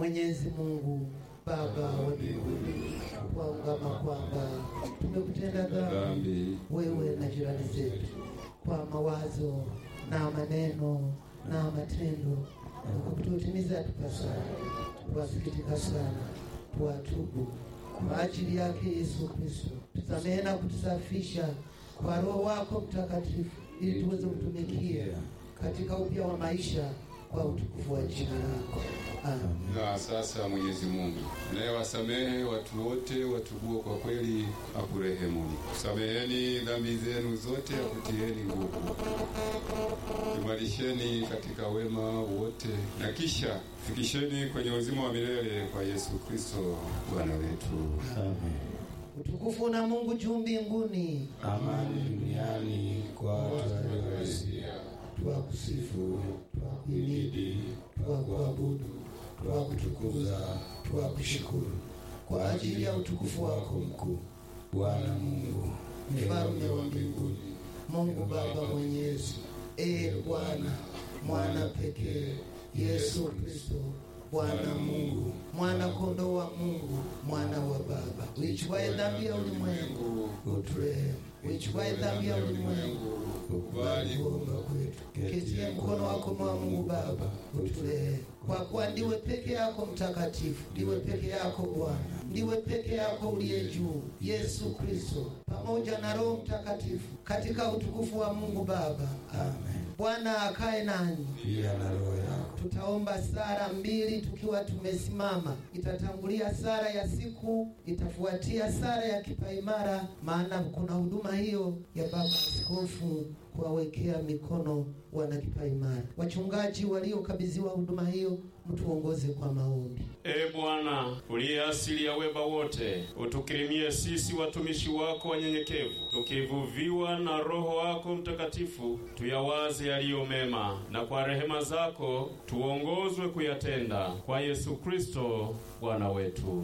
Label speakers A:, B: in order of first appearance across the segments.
A: Mwenyezi Mungu Baba wa mbinguni, twaungama kwamba tumekutenda dhambi
B: dhambi
A: wewe na jirani zetu kwa mawazo na maneno na matendo, na kwa kututimiza tupasayo. Twasikitika sana, twatubu kwa ajili yake Yesu Kristo, tusamehe na kutusafisha kwa Roho wako Mtakatifu, ili tuweze kutumikia katika upya wa maisha kwa utukufu wa jina lako. Amen.
B: na sasa Mwenyezi Mungu nayewasamehe watu wote watubuo kwa kweli akurehemuni. Sameheni dhambi zenu zote, akutieni nguvu, imarisheni katika wema wote, na kisha fikisheni kwenye uzima wa milele kwa Yesu Kristo Bwana wetu.
A: Utukufu na Mungu juu mbinguni,
C: amani duniani kwa watu waliowasia,
A: twakusifu, twakuhimidi, twakuabudu, twakutukuza, twakushukuru kwa ajili ya utukufu wako mkuu.
C: Bwana Mungu
A: Mfalme wa mbinguni, Mungu Baba Mwenyezi, ee Bwana, mwana pekee Yesu Kristo, Bwana Mungu, mwana kondoo wa Mungu, mwana wa Baba, uichukwaye dhambi ya ulimwengu, uturehemu. Uichukwaye dhambi ya ulimwengu, ukubali kuomba kwetu. Ketie mkono wako mwa Mungu Baba, uturehemu. Kwa kuwa ndiwe peke yako mtakatifu, ndiwe peke yako Bwana, ndiwe peke yako uliye juu, Yesu Kristo, pamoja na Roho Mtakatifu, katika utukufu wa Mungu Baba. Amen. Bwana akae nanyi.
C: pia na roho yako.
A: Tutaomba sara mbili tukiwa tumesimama. Itatangulia sara ya siku, itafuatia sara ya kipaimara, maana kuna huduma hiyo ya baba askofu kuwawekea mikono wana kipaimara. Wachungaji waliokabidhiwa huduma hiyo, mtuongoze kwa maombi.
D: Ee Bwana, uliye asili ya wema wote, utukirimie sisi watumishi wako wanyenyekevu, tukivuviwa na Roho wako Mtakatifu, tuyawaze yaliyo mema, na kwa rehema zako tuongozwe kuyatenda, kwa Yesu Kristo Bwana wetu.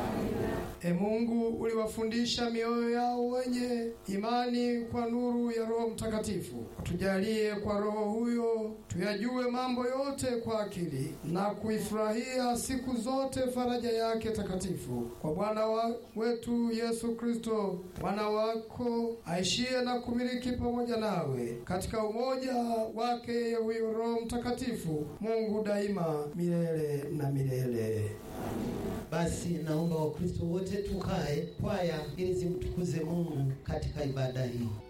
E: E Mungu, uliwafundisha mioyo yao wenye imani kwa nuru ya Roho Mtakatifu. Tujalie kwa Roho huyo tuyajue mambo yote kwa akili na kuifurahia siku zote faraja yake takatifu, kwa Bwana wa wetu Yesu Kristo, mwana wako aishie na kumiliki pamoja nawe katika umoja wake huyo Roho Mtakatifu, Mungu daima milele na milele.
A: Basi naomba Wakristo wote tukae kwaya ili zimtukuze Mungu katika ibada hii.